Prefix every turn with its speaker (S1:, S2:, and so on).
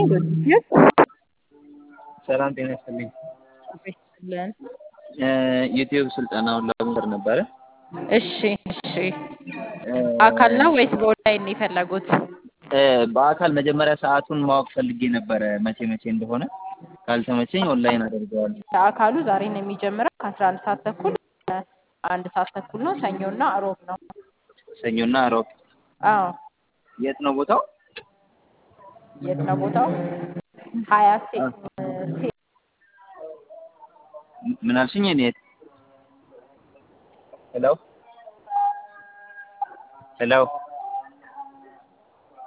S1: ዶክተር
S2: ሰላም ጤና ይስጥልኝ።
S1: ይስጥልን።
S2: ዩቲዩብ ስልጠናውን ለመውሰድ ነበረ።
S1: እሺ እሺ። አካል ነው ወይስ በኦንላይን ነው የፈለጉት?
S2: በአካል መጀመሪያ ሰዓቱን ማወቅ ፈልጌ ነበረ መቼ መቼ እንደሆነ። ካልተመቸኝ ኦንላይን አደርገዋለሁ።
S1: አካሉ ዛሬ ነው የሚጀምረው ከአስራ አንድ ሰዓት ተኩል አንድ ሰዓት ተኩል ነው። ሰኞና እሮብ ነው።
S2: ሰኞና ሮብ።
S1: አዎ።
S2: የት ነው ቦታው?
S1: የት ነው ቦታው? ሀያት ሴ ሴ
S2: ምን አልሽኝ? እኔ ሄሎ ሄሎ